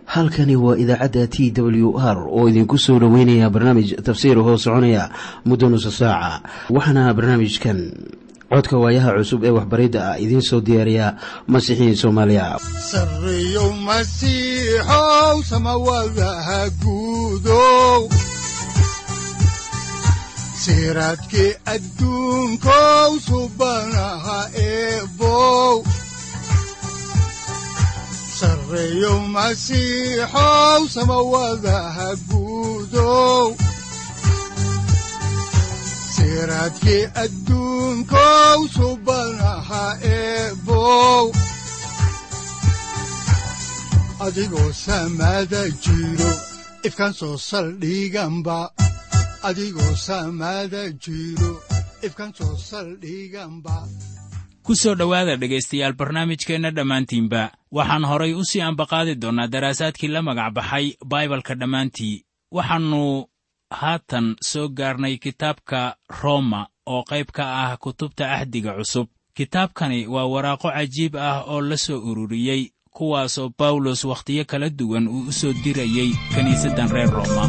halkani waa idaacadda t w r oo idinku soo dhoweynaya barnaamij tafsiir hoo soconaya muddo nusa saaca waxaana barnaamijkan codka waayaha cusub ee waxbaridda ah idiin soo diyaariya masiixiin soomaaliya sareyow masiixow samawadaha guudow siraadkii adduunkow subanaha eebow sareyow masiixow samawadaha guudow siraadkii adduunkow subanaha eebow adigoo samada jiro ifkaan soo saldhiganba adigoo samada jiro ifkaan soo saldhiganba ku soo dhowaada dhegaystayaal barnaamijkeenna dhammaantiinba waxaan horay u sii ambaqaadi doonnaa daraasaadkii la magac baxay baibalka dhammaantii waxaannu haatan soo gaarnay kitaabka roma oo qayb ka ah kutubta ahdiga cusub kitaabkani waa waraaqo cajiib ah oo la soo ururiyey kuwaasoo bawlos wakhtiyo kala duwan uu u soo dirayey kiniisaddan reer roma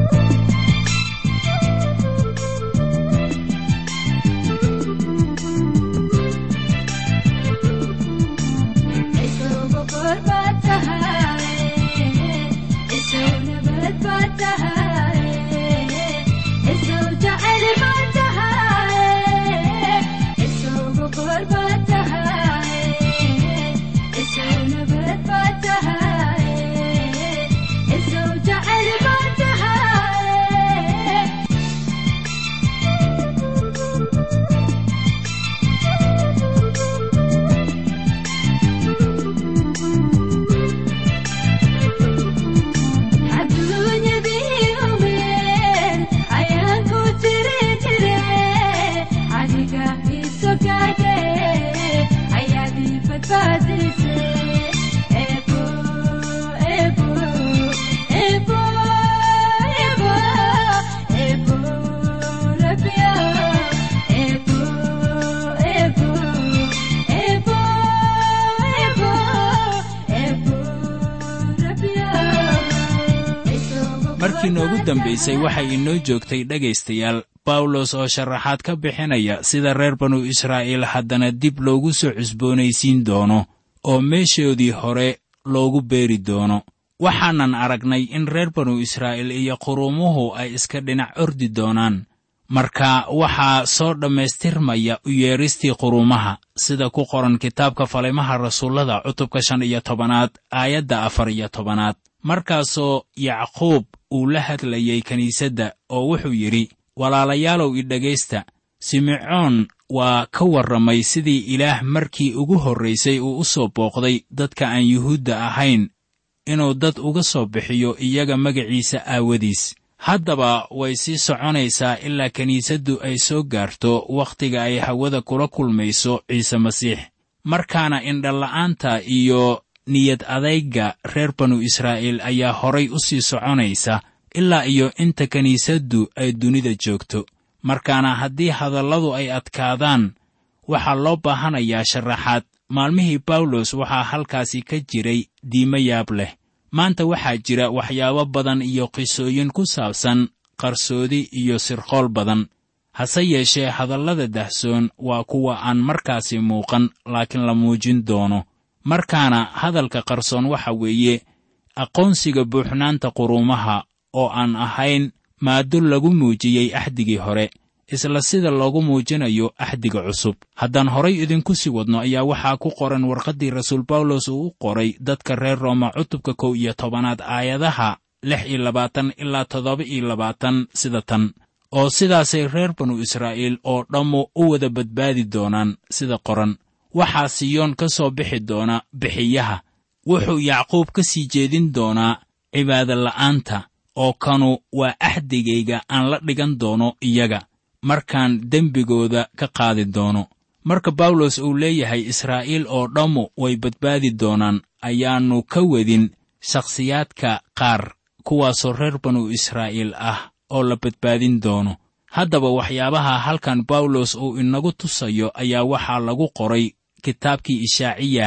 markii noogu dambaysay waxay inoo joogtay dhegaystayaal bawlos oo sharaxaad ka bixinaya sida reer banu israa'iil haddana dib loogu soo cusboonaysiin doono oo meeshoodii hore loogu beeri doono waxaanan aragnay in reer banu israa'iil iyo quruumuhu ay iska dhinac ordi doonaan marka waxaa soo dhammaystirmaya u yeedhistii quruumaha sida ku qoran kitaabka falimaha rasuullada cutubka shan iyo tobanaad aayadda afar iyo tobanaad markaasoo yacquub uu la hadlayey kiniisadda oo wuxuu yidhi walaalayaalow idhegaysta simecoon waa ka warramay sidii ilaah markii ugu horraysay uu u soo booqday dadka aan yuhuudda ahayn inuu dad uga soo bixiyo iyaga magaciisa aawadiis haddaba way sii soconaysaa ilaa kiniisaddu ay soo gaarto wakhtiga ay hawada kula kulmayso ciise masiix markaana indhala'aanta iyo niyad adayga reer banu israa'iil ayaa horay u sii soconaysa ilaa iyo inta kiniisaddu ay dunida joogto markaana haddii hadalladu ay adkaadaan waxaa loo baahanayaa sharaxaad maalmihii bawlos waxaa halkaasi ka jiray diimo yaab leh maanta waxaa jira waxyaabo badan iyo qisooyin ku saabsan qarsoodi iyo sirqool badan hase yeeshee hadallada dahsoon waa kuwa aan markaasi muuqan laakiin la muujin doono markaana hadalka qarsoon waxa weeye aqoonsiga buuxnaanta quruumaha oo aan ahayn maado lagu muujiyey axdigii hore isla sida loogu muujinayo axdiga cusub haddaan horay idinku sii wadno ayaa waxaa ku qoran warqaddii rasuul bawlos uu u qoray dadka reer rooma cutubka kow iyo tobanaad aayadaha lix iyo labaatan ilaa toddoba iyo labaatan sida tan oo sidaasay reer banu israa'iil oo dhammu u wada badbaadi doonaan sida qoran waxaa siyoon ka soo bixi doona bixiyaha wuxuu yacquub ka sii jeedin doonaa cibaadola'aanta oo kanu waa axdigayga aan la dhigan doono iyaga markaan dembigooda ka qaadi doono marka bawlos uu leeyahay israa'iil oo dhammu way badbaadi doonaan ayaannu ka wedin shakhsiyaadka qaar kuwaasoo reer banu israa'iil ah oo la badbaadin doono haddaba waxyaabaha halkan bawlos uu inagu tusayo ayaa waxaa lagu qoray kitaabkii ishaaciyah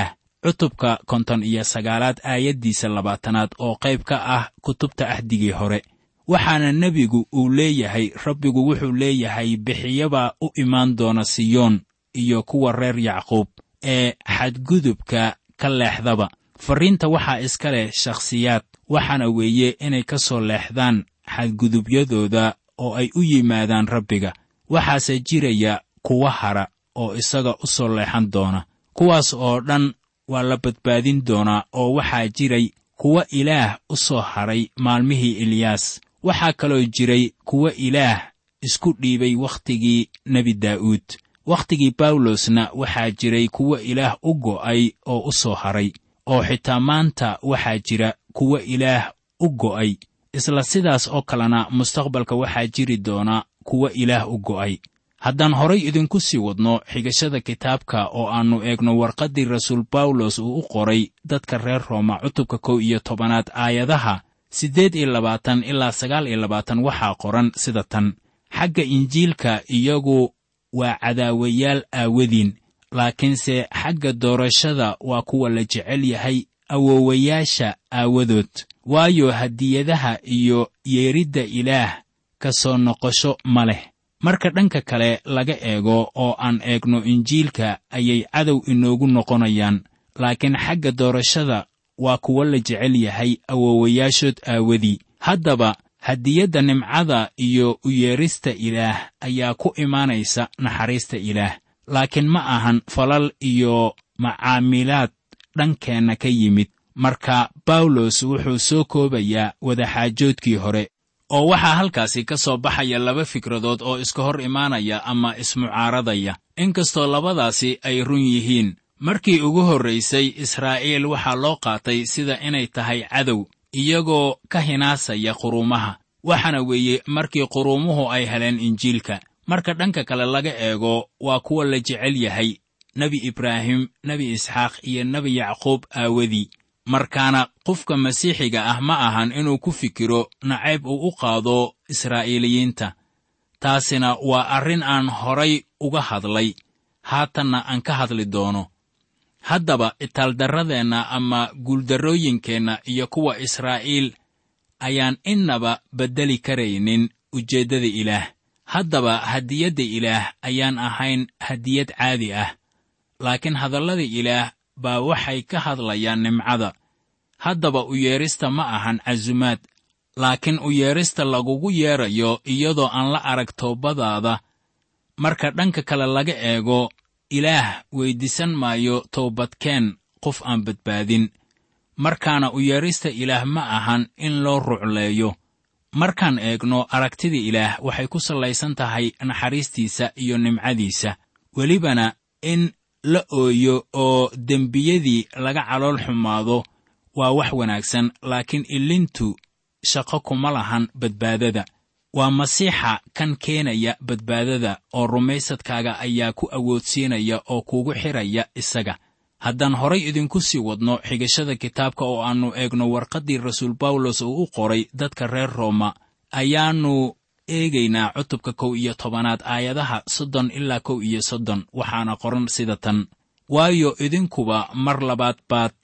cutubka konton iyo sagaalaad aayaddiisa labaatanaad oo qayb ka ah kutubta ahdigii hore waxaana nebigu uu leeyahay rabbigu wuxuu leeyahay bixiyabaa u imaan doona siyoon iyo kuwa reer yacquub ee xadgudubka ka leexdaba farriinta waxaa iska leh shakhsiyaad waxaana weeye inay ka soo leexdaan xadgudubyadooda oo ay u yimaadaan rabbiga waxaase jiraya kuwa hara oo isaga u soo leexan doona kuwaas oo dhan waa la badbaadin doonaa oo waxaa jiray kuwa ilaah u soo hadhay maalmihii eliyaas waxaa kaloo jiray kuwa ilaah isku dhiibay wakhtigii nebi daa'uud wakhtigii bawlosna waxaa jiray kuwa ilaah u go'ay oo u soo hadhay oo xitaa maanta waxaa jira kuwa ilaah u go'ay isla sidaas oo kalena mustaqbalka waxaa jiri doona kuwa ilaah u go'ay haddaan horay idinku sii wadno xigashada kitaabka oo aannu eegno warqaddii rasuul bawlos uu u qoray dadka reer rooma cutubka kow iyo tobanaad aayadaha siddeed iyo labaatan ilaa sagaal iyo labaatan waxaa qoran sida tan xagga injiilka iyagu waa cadaawayaal aawadiin laakiinse xagga doorashada waa kuwa la jecel yahay awoowayaasha aawadood waayo hadiyadaha iyo yeeridda ilaah ka soo noqosho ma leh marka dhanka kale laga eego oo aan eegno injiilka ayay cadow inoogu noqonayaan laakiin xagga doorashada waa kuwo la jecel yahay awoowayaashood aawadii haddaba hadiyadda nimcada iyo u yeerista ilaah ayaa ku imaanaysa naxariista ilaah laakiin ma ahan falal iyo macaamilaad dhankeenna ka yimid marka bawlos wuxuu soo koobayaa wadaxaajoodkii hore oo waxaa halkaasi ka soo baxaya laba fikradood oo iska hor imaanaya ama ismucaaradaya inkastoo labadaasi ay run yihiin markii ugu horraysay israa'iil waxaa loo qaatay sida inay tahay cadow iyagoo ka hinaasaya quruumaha waxaana weeye markii quruumuhu ay heleen injiilka marka dhanka kale laga eego waa kuwa la jecel yahay nebi ibraahim nebi isxaaq iyo nebi yacquub aawadii markaana qofka masiixiga ah ma ahan inuu ku fikiro nacayb uu u qaado israa'iiliyiinta taasina waa arrin aan horay uga hadlay haatanna aan ka hadli doono haddaba itaaldarradeenna ama guuldarrooyinkeenna iyo kuwa israa'iil ayaan innaba beddeli karaynin ujeeddada ilaah haddaba hadiyadda ilaah ayaan ahayn hadiyad caadi ah laakiin hadallada ilaah baa waxay ka hadlayaan nimcada haddaba u yeedhista ma ahan casumaad laakiin u yeedhista lagugu yeedrayo iyadoo aan la arag toobadaada marka dhanka kale laga eego ilaah weyddiisan maayo toobadkeen qof aan badbaadin markaana u yeedhista ilaah ma ahan in loo rucleeyo markaan eegno aragtida ilaah waxay ku sallaysan tahay naxariistiisa iyo nimcadiisa welibana in la ooyo oo dembiyadii laga calool xumaado waa wax wanaagsan laakiin ilintu shaqo kuma lahan badbaadada waa masiixa kan keenaya badbaadada oo rumaysadkaaga ayaa ku awoodsiinaya oo kugu xidhaya isaga haddaan horay idinku sii wadno xigashada kitaabka oo aannu eegno warqaddii rasuul bawlos uu u qoray dadka reer rooma ayaannu eegaynaa cutubka kow iyo tobanaad aayadaha soddon ilaa kow iyo soddon waxaana qoran sida tan waayo idinkuba mar labaad baad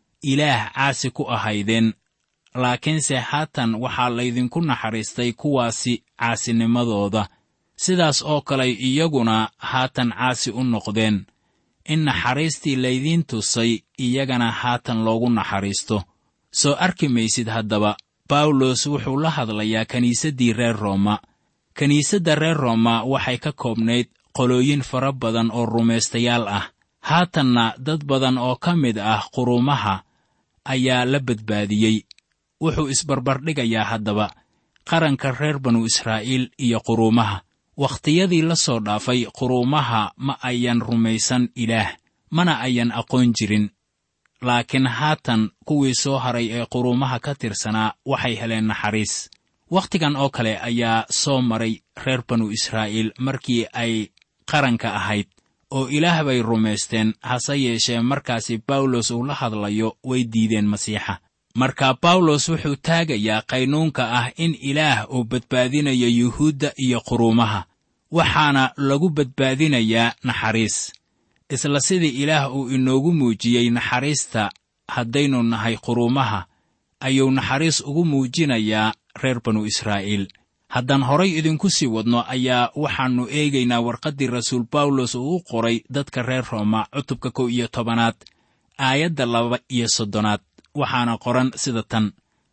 ilaah caasi ku ahaydeen laakiinse haatan waxaa laydinku naxariistay kuwaasi caasinimadooda sidaas oo kale iyaguna haatan caasi u noqdeen in naxariistii laydiin tusay iyagana haatan loogu naxariisto soo arki maysid haddaba bawlos wuxuu la hadlayaa kiniisaddii reer rooma kiniisadda reer rooma waxay ka koobnayd qolooyin fara badan oo rumaystayaal ah haatanna dad badan oo ka mid ah quruumaha ayaa la badbaadiyey wuxuu isbarbardhigayaa haddaba qaranka reer banu israa'iil iyo quruumaha wakhtiyadii la soo dhaafay quruumaha ma ayan rumaysan ilaah mana ayan aqoon jirin laakiin haatan kuwii soo haray ee quruumaha ka tirsanaa waxay heleen naxariis wakhtigan oo kale ayaa soo maray reer banu israa'iil markii ay qaranka ahayd oo ilaah bay rumaysteen hase yeeshee markaasi bawlos uu la hadlayo way diideen masiixa marka bawlos wuxuu taagayaa qaynuunka ah in ilaah uu badbaadinayo yuhuudda iyo quruumaha waxaana lagu badbaadinayaa naxariis isla sidii ilaah uu inoogu muujiyey naxariista haddaynu nahay quruumaha ayuu naxariis ugu muujinayaa reer banu israa'iil haddaan horay idinku sii wadno ayaa waxaannu eegaynaa warqaddii rasuul bawlos uu u qoray dadka reer rooma cutubka kow iyo tobanaad aayadda laba iyo soddonaad waxaana qoran sida tan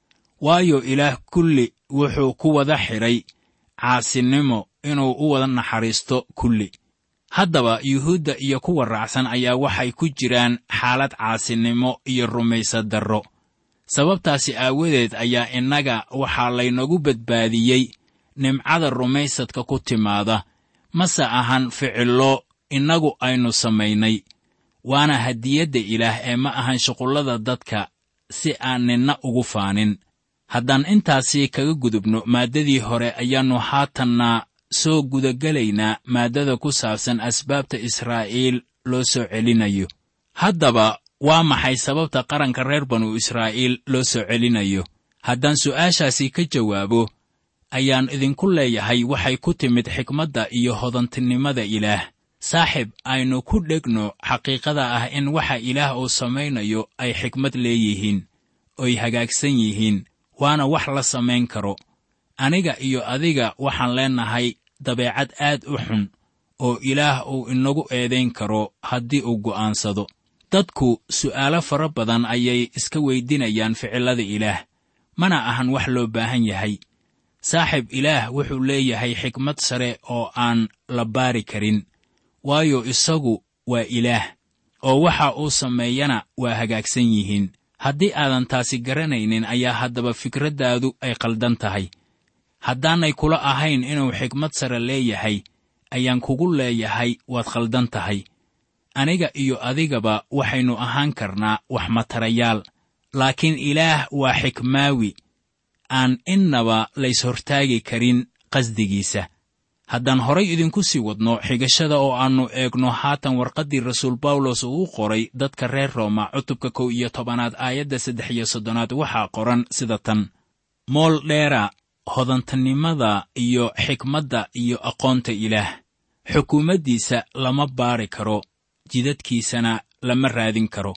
waayo ilaah kulli wuxuu ku wada xidhay caasinimo inuu u wada naxariisto kulli haddaba yuhuudda iyo kuwa raacsan ayaa waxay ku jiraan xaalad caasinimo iyo rumaysad darro sababtaasi aawadeed ayaa innaga waxaa laynagu badbaadiyey nimcada rumaysadka ku timaada mase ahan ficillo innagu aynu samaynay waana hadiyadda ilaah ee ma ahan shuqullada dadka si aan ninna ugu faanin haddaan intaasi kaga gudubno maaddadii hore ayaannu haatanna soo gudagelaynaa maaddada ku saabsan asbaabta israa'iil loo soo celinayo haddaba waa maxay sababta qaranka reer banu israa'iil loo soo celinayo haddaan su'aashaasi ka jawaabo ayaan idinku leeyahay waxay ku timid xikmadda iyo hodantinimada ilaah saaxib aynu ku dhegno xaqiiqada ah in waxa ilaah uu samaynayo ay xikmad leeyihiin oy hagaagsan yihiin waana wax la samayn karo aniga iyo adiga waxaan leennahay dabeecad aad u xun oo ilaah uu inagu eedayn karo haddii uu go'aansado dadku su'aalo fara badan ayay iska weydinayaan ficillada ilaah mana ahan wax loo baahan yahay saaxib ilaah wuxuu leeyahay xikmad sare oo aan la baari karin waayo isagu waa ilaah oo waxa uu sameeyana waa hagaagsan yihiin haddii aadan taasi garanaynin ayaa haddaba fikraddaadu ay qaldan tahay haddaanay kula ahayn inuu xikmad sare leeyahay ayaan kugu leeyahay waad khaldan tahay aniga iyo adigaba waxaynu ahaan karnaa wax matarayaal laakiin ilaah waa xikmaawi aan innaba layshortaagi karin qasdigiisa haddaan horay idinku sii wadno xigashada oo aannu eegno haatan warqaddii rasuul bawlos uu u qoray dadka reer rooma cutubka kow iyo tobanaad aayadda saddex iyo soddonaad waxaa qoran sida tan mool dheera hodantanimada iyo xikmadda iyo aqoonta ilaah xukuumaddiisa lama baari karo jidadkiisana lama raadin karo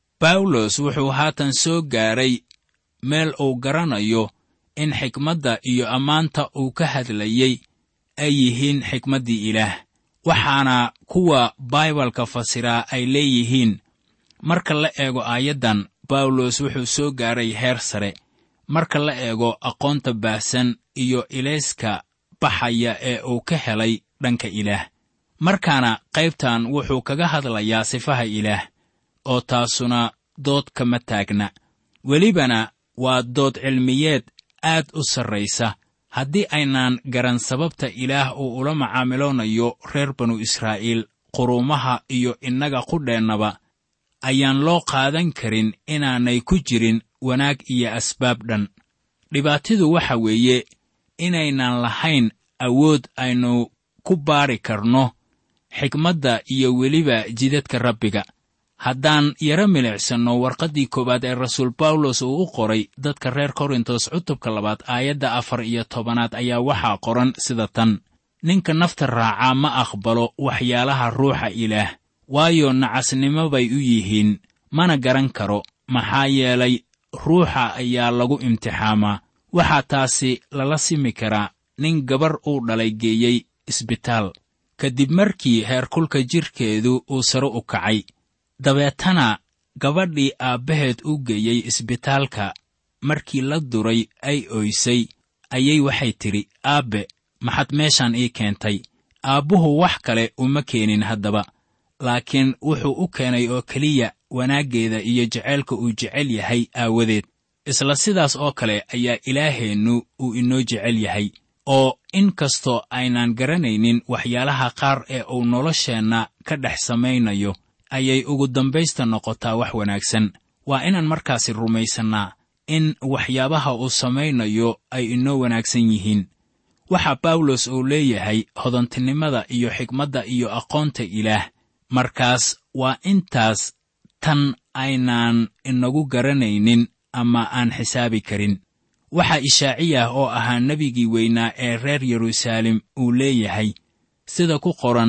bawlos wuxuu haatan soo gaaray meel uu garanayo in xikmadda iyo ammaanta uu ka hadlayey ay yihiin xikmaddii ilaah waxaana kuwa baibalka fasiraa ay leeyihiin marka la eego aayaddan bawlos wuxuu soo gaaray heer sare marka la eego aqoonta baahsan iyo ilayska baxaya ee uu ka helay dhanka ilaah markaana qaybtan wuxuu kaga hadlayaa sifaha ilaah oo taasuna dood kama taagna welibana waa dood cilmiyeed aad u sarraysa haddii aynaan garan sababta ilaah uu ula macaamiloonayo reer banu israa'iil quruumaha iyo innaga qudheennaba ayaan loo qaadan karin inaanay ku jirin wanaag iyo asbaab dhan dhibaatidu waxa weeye inaynan lahayn awood aynu ku baari karno xikmadda iyo weliba jidadka rabbiga haddaan yaro milicsanno warqaddii koowaad ee rasuul bawlos uu u qoray dadka reer korintos cutubka labaad aayadda afar iyo tobanaad ayaa waxaa qoran sida tan ninka nafta raacaa ma aqbalo waxyaalaha ruuxa ilaah waayo nacasnimo bay u yihiin mana garan karo maxaa yeelay ruuxa ayaa lagu imtixaamaa waxaa taasi lala simi karaa nin gabar uu dhalay geeyey isbitaal kadib markii heerkulka jidhkeedu uu sare u kacay dabeetana gabadhii aabbaheed u geeyey isbitaalka markii la duray ay oysay ayay waxay tidhi aabbe maxad meeshaan ii keentay aabbuhu wax kale uma keenin haddaba laakiin wuxuu u keenay oo keliya wanaaggeeda iyo jaceylka uu jecel yahay aawadeed isla sidaas oo kale ayaa ilaaheennu uu inoo jecel yahay oo in kastoo aynaan garanaynin waxyaalaha qaar ee uu nolosheenna ka dhex samaynayo ayay ugu dambaysta noqotaa wax wanaagsan waa inaan markaasi rumaysannaa in waxyaabaha uu samaynayo ay inoo wanaagsan yihiin waxa bawlos uu leeyahay hodantinimada iyo xikmadda iyo aqoonta ilaah markaas waa intaas tan aynaan inagu garanaynin ama aan xisaabi karin waxaa ishaaciyah oo ahaa nebigii weynaa ee reer yeruusaalem uu leeyahay sida ku qoran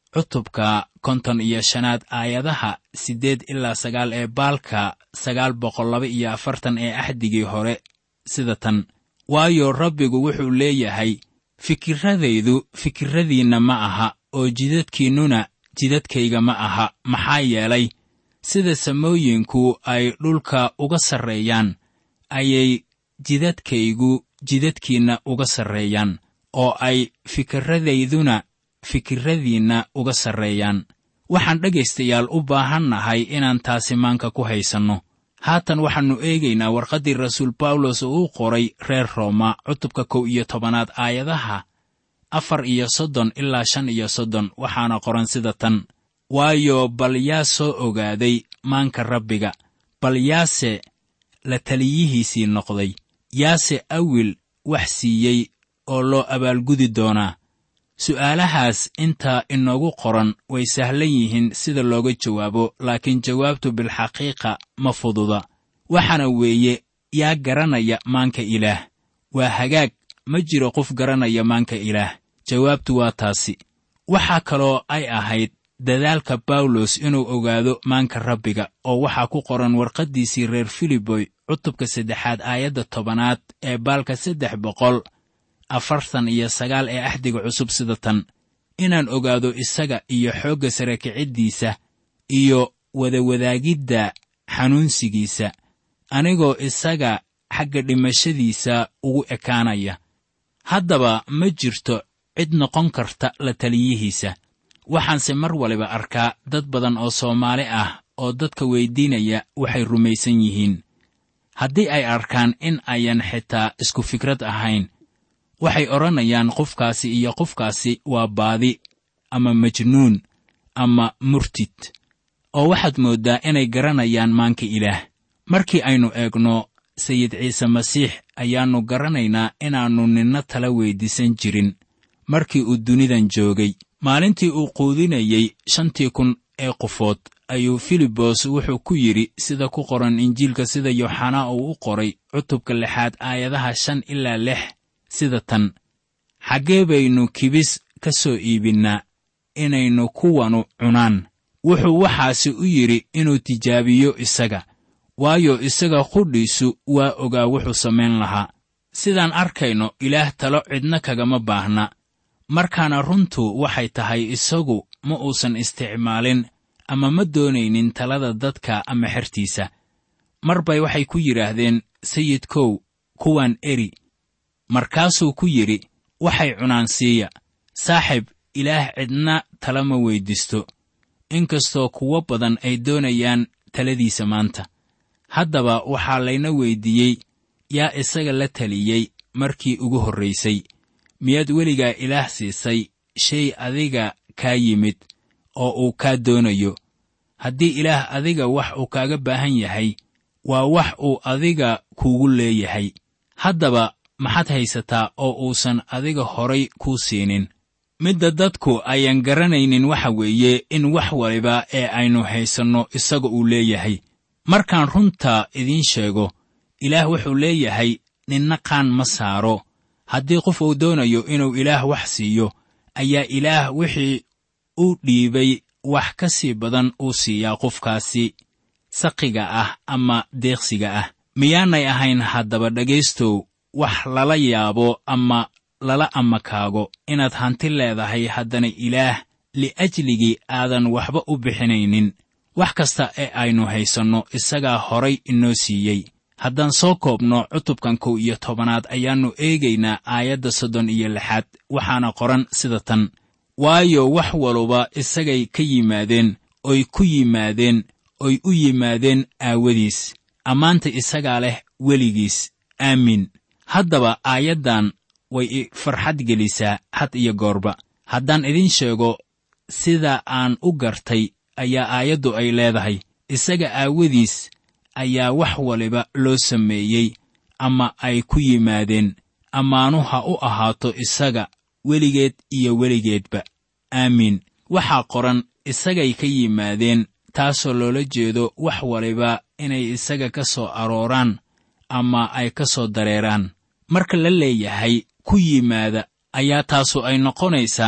cutubka konton iyo shanaad aayadaha siddeed ilaa sagaal ee baalka sagaal boqol laba iyo afartan ee axdigii hore sida tan waayo rabbigu wuxuu leeyahay fikiradaydu fikirradiinna ma aha oo jidadkiinnuna jidadkayga ma aha maxaa yeelay sida samooyinku ay dhulka uga sarreeyaan ayay jidadkaygu jidadkiinna uga sarreeyaan oo ay fikirradayduna fikirradiinna uga sarreeyaan waxaan dhegaystayaal u baahannahay inaan taasi maanka ku haysanno haatan waxaannu eegaynaa warqaddii rasuul bawlos oo uu qoray reer rooma cutubka kow iyo tobanaad aayadaha afar iyo soddon ilaa shan iyo soddon waxaana qoran sida tan waayo bal yaa soo ogaaday maanka rabbiga bal yaase la taliyihiisii noqday yaase awil wax siiyey oo loo abaalgudi doonaa su'aalahaas inta inoogu qoran way sahlan yihiin sida looga jawaabo laakiin jawaabtu bilxaqiiqa ma fududa waxaana weeye yaa garanaya maanka ilaah waa hagaag ma jiro qof garanaya maanka ilaah jawaabtu waa taasi waxaa kaloo ay ahayd dadaalka bawlos inuu ogaado maanka rabbiga oo waxaa ku qoran warqaddiisii reer filiboy cutubka saddexaad aayadda tobanaad ee baalka saddex boqol afartan iyo sagaal ee axdiga cusub sida tan inaan ogaado isaga iyo xoogga sare kiciddiisa iyo wadawadaagidda xanuunsigiisa anigoo isaga xagga dhimashadiisa ugu ekaanaya haddaba ma jirto cid noqon karta la taliyihiisa waxaanse mar waliba arkaa dad badan oo soomaali ah oo dadka weyddiinaya waxay rumaysan yihiin haddii ay arkaan in ayan xitaa isku fikrad ahayn waxay odhanayaan qofkaasi iyo qofkaasi waa baadi ama majnuun ama murtid oo waxaad mooddaa inay garanayaan maanka ilaah markii aynu eegno sayid ciise masiix ayaannu garanaynaa inaannu ninna tala weyddiisan jirin markii uu dunidan joogay maalintii uu quudinayey shantii kun ee qofood ayuu filibos wuxuu ku yidhi sida ku qoran injiilka sida yooxanaa uu u qoray cutubka lixaad aayadaha shan ilaa lix sida tan xaggee baynu kibis ka soo iibinnaa inaynu kuwanu cunaan wuxuu waxaasi u yidhi inuu tijaabiyo isaga waayo isaga qudhiisu waa ogaa wuxuu samayn lahaa sidaan arkayno ilaah talo cidna kagama baahna markaana runtu waxay tahay isagu ma uusan isticmaalin ama ma doonaynin talada dadka ama xertiisa mar bay waxay ku yidhaahdeen sayidkow kuwaan eri markaasuu ku yidhi waxay cunaan siiya saaxib ilaah cidna tala ma weyddiisto inkastoo kuwo badan ay doonayaan taladiisa maanta haddaba waxaa layna weyddiiyey yaa isaga la taliyey markii ugu horraysay miyaad weligaa ilaah siisay shay adiga kaa yimid oo uu kaa doonayo haddii ilaah adiga wax uu kaaga baahan yahay waa wax uu adiga kuugu leeyahay haddaba maxaad haysataa oo uusan adiga horay kuu siinin midda dadku ayaan garanaynin waxa weeye in wax waliba ee aynu haysanno isaga uu leeyahay markaan runta idiin sheego ilaah wuxuu leeyahay ninna qaan ma saaro haddii qof uu doonayo inuu ilaah wax siiyo ayaa ilaah wixii u dhiibay wax ka sii badan uu siiyaa qofkaasi saqiga ah ama deeqsiga ah miyaanay ahayn haddaba dhegaystow wax lala yaabo ama lala amakaago inaad hanti leedahay haddana ilaah li'ajligii aadan waxba u bixinaynin wax kasta ee aynu haysanno isagaa horay inoo siiyey haddaan soo koobno cutubkan kow iyo tobanaad ayaannu eegaynaa aayadda soddon iyo lixaad waxaana qoran sida tan waayo wax waluba isagay ka yimaadeen oy ku yimaadeen oy u yimaadeen aawadiis ammaanta isagaa leh weligiis aamin haddaba aayaddan way i farxad gelisaa had iyo goorba haddaan idiin sheego sida aan u gartay ayaa aayaddu ay leedahay isaga aawadiis ayaa wax waliba loo sameeyey ama ay ku yimaadeen ammaanu ha u ahaato isaga weligeed iyo weligeedba aamiin waxaa qoran isagay ka yimaadeen taasoo loola jeedo wax waliba inay isaga ka soo arooraan ama ay ka soo dareeraan marka la leeyahay ku yimaada ayaa taasu ay noqonaysaa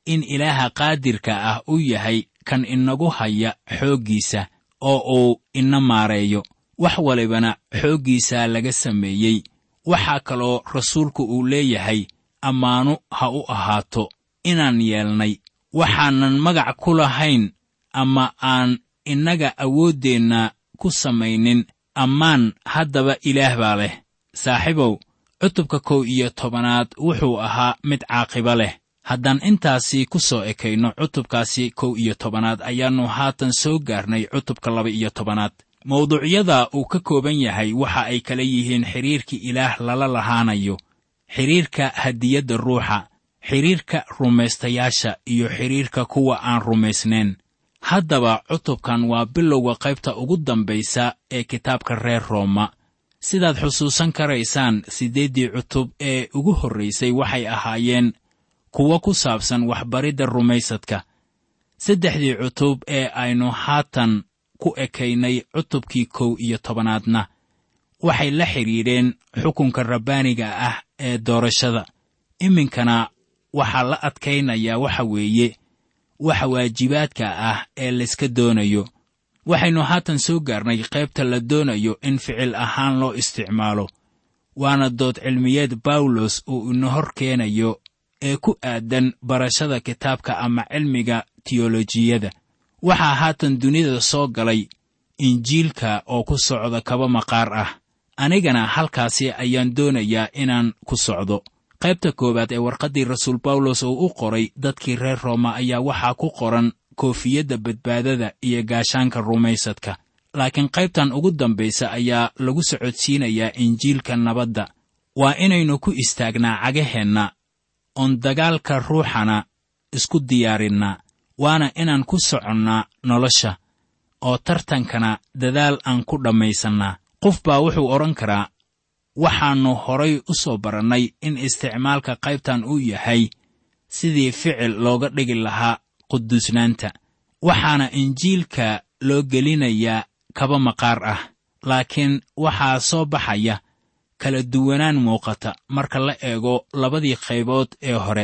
in ilaaha qaadirka ah u yahay kan inagu haya xooggiisa oo uu ina maareeyo wax walibana xooggiisaa laga sameeyey waxaa kaloo rasuulku uu leeyahay ammaanu ha u ahaato inaan yeelnay waxaanan magac ku lahayn ama aan innaga awooddeenna ku samaynin ammaan haddaba ilaah baa leh saaxiibow cutubka kow iyo tobanaad wuxuu ahaa mid caaqibo leh haddaan intaasi ku soo ekayno cutubkaasi kow iyo tobanaad ayaannu haatan soo gaarnay cutubka laba iyo tobanaad mawduucyada uu ka kooban yahay waxa ay kala yihiin xidhiirka ilaah lala lahaanayo xidhiirka hadiyadda ruuxa xidhiirka rumaystayaasha iyo xidhiirka kuwa aan rumaysnayn haddaba cutubkan waa bilowga qaybta ugu dambaysa ee kitaabka reer rooma sidaad xusuusan karaysaan siddeeddii cutub ee ugu horraysay waxay ahaayeen kuwo ku saabsan waxbaridda rumaysadka saddexdii cutub ee aynu haatan ku ekaynay cutubkii kow iyo tobanaadna waxay la xidhiidheen xukunka rabbaaniga ah ee doorashada iminkana waxaa la adkaynayaa waxa weeye waxa waajibaadka ah ee layska doonayo waxaynu haatan soo gaarnay qaybta la doonayo in ficil ahaan loo isticmaalo waana dood cilmiyeed bawlos uu ina hor keenayo ee ku aadan barashada kitaabka ama cilmiga tiyolojiyada waxaa haatan dunida soo galay injiilka oo ku socda kaba maqaar ah anigana halkaasi ayaan doonayaa inaan ku socdo qaybta koowaad ee warqaddii rasuul bawlos uu u qoray dadkii reer rooma ayaa waxaa ku qoran koofiyadda badbaadada iyo gaashaanka rumaysadka laakiin qaybtan ugu dambaysa ayaa lagu socodsiinayaa injiilka nabadda waa inaynu ku istaagnaa cagaheenna oon dagaalka ruuxana isku diyaarinnaa waana inaan ku soconnaa nolosha oo tartankana dadaal aan ku dhammaysannaa qof baa wuxuu odhan karaa waxaannu horay u soo barannay in isticmaalka qaybtan uu yahay sidii ficil looga dhigi lahaa quduusnaanta waxaana injiilka loo gelinayaa kaba maqaar ah laakiin waxaa soo baxaya kala duwanaan muuqata marka la eego labadii qaybood ee hore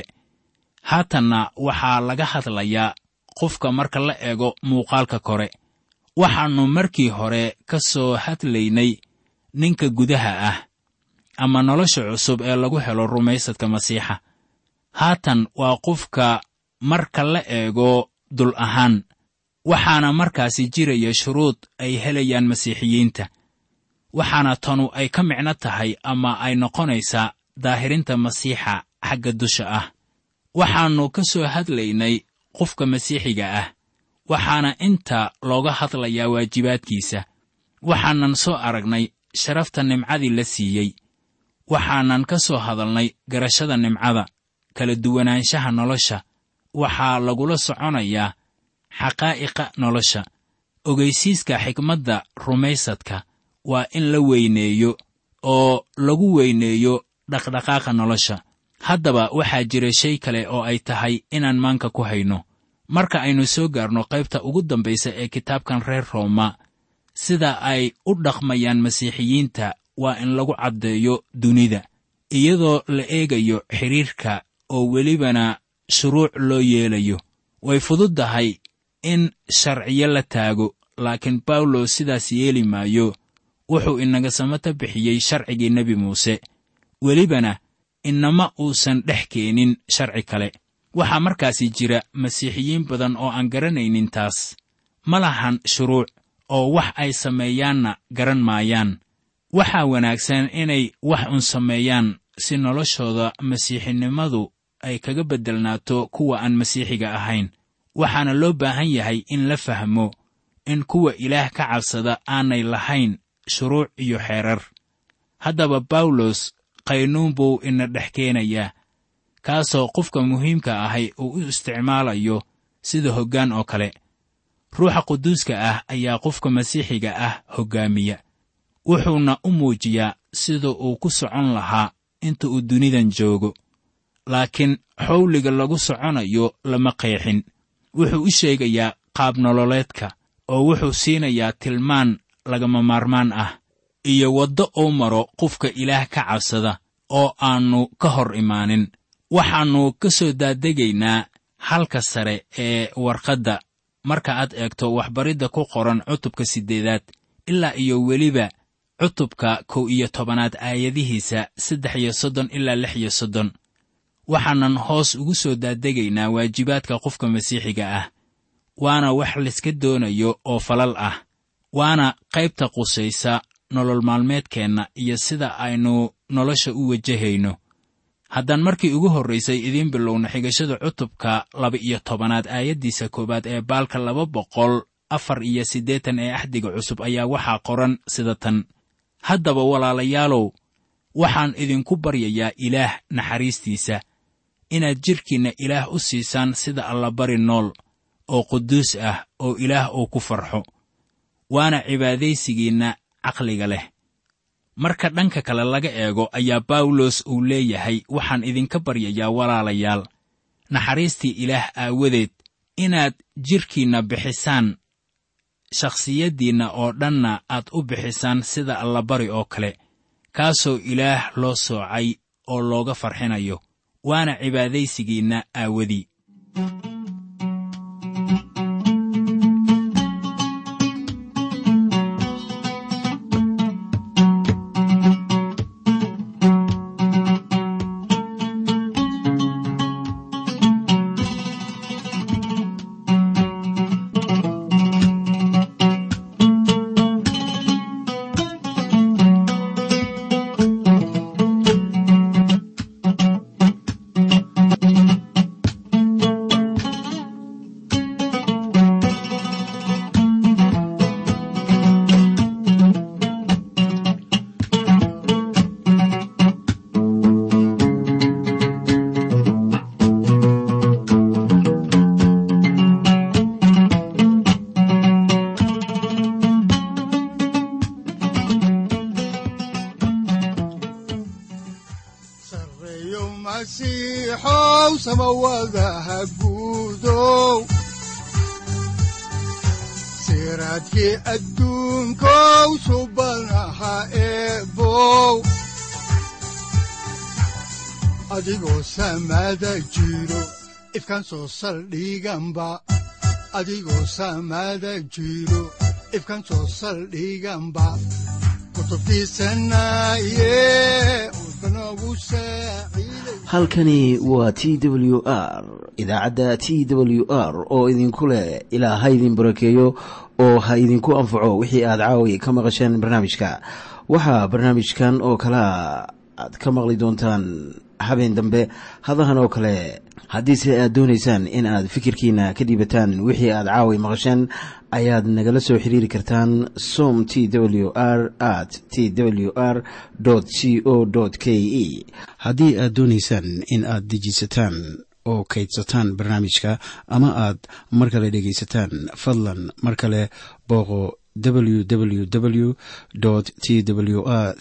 haatanna waxaa laga hadlayaa qofka marka la eego muuqaalka kore waxaannu markii hore ka soo hadlaynay ninka gudaha ah ama nolosha cusub ee lagu helo rumaysadka masiixa haatan waa qofka marka la eego dul ahaan waxaana markaasi jiraya shuruud ay helayaan masiixiyiinta waxaana tanu ay ka micno tahay ama ay noqonaysaa daahirinta masiixa xagga dusha ah waxaannu ka soo hadlaynay qofka masiixiga ah waxaana inta looga hadlayaa waajibaadkiisa waxaanan soo aragnay sharafta nimcadii la siiyey waxaanan ka soo hadalnay garashada nimcada kala duwanaanshaha nolosha waxaa lagula soconayaa xaqaa'iqa nolosha ogeysiiska xikmadda rumaysadka waa in la weyneeyo oo lagu weyneeyo dhaqdhaqaaqa nolosha haddaba waxaa jira shay kale oo ay tahay inaan maanka ku hayno marka aynu soo gaarno qaybta ugu dambaysa ee kitaabkan reer rooma sida ay u dhaqmayaan masiixiyiinta waa in lagu caddeeyo dunida iyadoo la eegayo xidhiirka oo welibana shuruuc loo yeelayo way fududdahay in sharciyo la taago laakiin bawlos sidaas yeeli maayo wuxuu inaga samata bixiyey sharcigii nebi muuse welibana inama uusan dhex keenin sharci kale waxaa markaasi jira masiixiyiin badan oo aan garanaynin taas ma lahan shuruuc oo wax ay sameeyaanna garan maayaan waxaa wanaagsan inay wax un sameeyaan si noloshooda masiixinimadu ay kaga beddelnaato kuwa aan masiixiga ahayn waxaana loo baahan yahay in la fahmo in kuwa ilaah ka cabsada aanay lahayn shuruuc iyo xeerar haddaba bawlos qaynuun buu ina dhex keenayaa kaasoo qofka muhiimka ahay uu u isticmaalayo sida hoggaan oo kale ruuxa quduuska ah ayaa qofka masiixiga ah hoggaamiya wuxuuna u muujiyaa sida uu ku socon lahaa inta uu dunidan joogo laakiin xowliga lagu soconayo lama qeexin wuxuu u sheegayaa qaab nololeedka oo wuxuu siinayaa tilmaan lagama maarmaan ah iyo waddo uu maro qofka ilaah ka cabsada oo aannu ka hor imaanin waxaannu ka soo daadegaynaa halka sare ee warqadda marka aad eegto waxbaridda ku qoran cutubka siddeedaad ilaa iyo weliba cutubka kow iyo tobanaad aayadihiisa saddex iyo soddon ilaa lix iyo soddon waxaanan hoos ugu soo daadegaynaa waajibaadka qofka masiixiga ah waana wax layska doonayo oo falal ah waana qaybta qusaysa nolol maalmeedkeenna iyo sida aynu nolosha u wajahayno haddaan markii ugu horraysay idiin bilowna xigashada cutubka laba-iyo tobanaad aayaddiisa koowaad ee baalka laba boqol afar iyo siddeetan ee axdiga cusub ayaa waxaa qoran sida tan haddaba walaalayaalow waxaan idinku baryayaa ilaah naxariistiisa inaad jidhkiinna ilaah u siisaan sida allabari nool oo quduus ah oo ilaah uu ku farxo waana cibaadaysigiinna caqliga leh marka dhanka kale laga eego ayaa bawlos uu leeyahay waxaan idinka baryayaa walaalayaal naxariistii ilaah aawadeed inaad jidhkiinna bixisaan shakhsiyaddiinna oo dhanna aad u bixisaan sida allabari oo kale kaasoo ilaah loo soocay oo looga farxinayo waana cibaadaysigiinna aawadii sareeyo masiixow samawadaha guudow siraadkii adduunkow subanaha eebow adigoo samada jiro ifkan soo saldhiganba adigoo samada jiro ifkan soo saldhiganba kutubtiisanaye udbanogu saaciiday halkani waa t w r idaacadda t w r oo idinku leh ilaa ha idin barakeeyo oo ha idinku anfaco wixii aad caawi ka maqasheen barnaamijka waxaa barnaamijkan oo kalea aad ka maqli doontaan habeen dambe hadahan oo kale haddiise aad doonaysaan in aad fikirkiina ka dhiibataan wixii aad caawi maqasheen ayaad nagala soo xiriiri kartaan som t w r at t w r c o k e haddii aad doonaysaan in aad dejisataan oo kaydsataan barnaamijka ama aad mar kale dhegaysataan fadlan mar kale booqo www t w r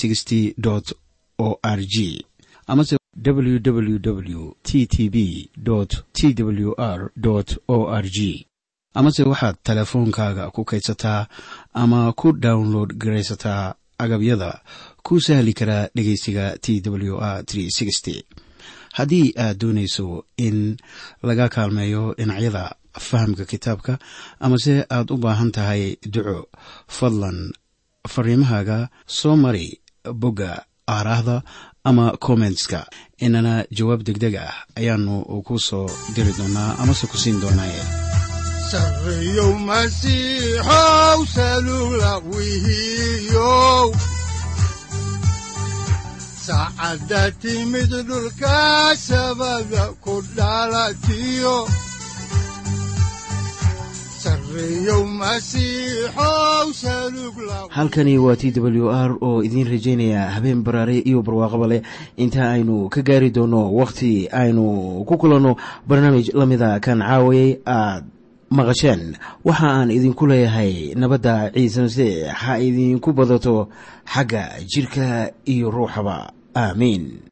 o r g amase www t t b t w r o r g amase waxaad teleefoonkaaga ku kaydsataa ama ku download garaysataa agabyada ku sahli karaa dhegeysiga t w r haddii aad doonayso in laga kaalmeeyo dhinacyada fahamka kitaabka amase aad u baahan tahay duco fadlan fariimahaaga soo mari bogga aaraahda ama kommentska inana jawaab degdeg ah ayaanu ku soo diri doonaa amase ku siin doonaaye sareeyow masiixow salugla wihiyow saacadda timid dhulka sabada ku dhalatiyo sareeyow masiixow salugla halkani waa t w r oo idiin rajaynaya habeen baraare iyo barwaaqaba leh inta aynu ka gaari doono wakhti aynu ku kulanno barnaamij la mida kan caawayay aad maqasheen waxa aan idinku leeyahay nabadda ciise masiix ha idinku badato xagga jidhka iyo ruuxaba aamiin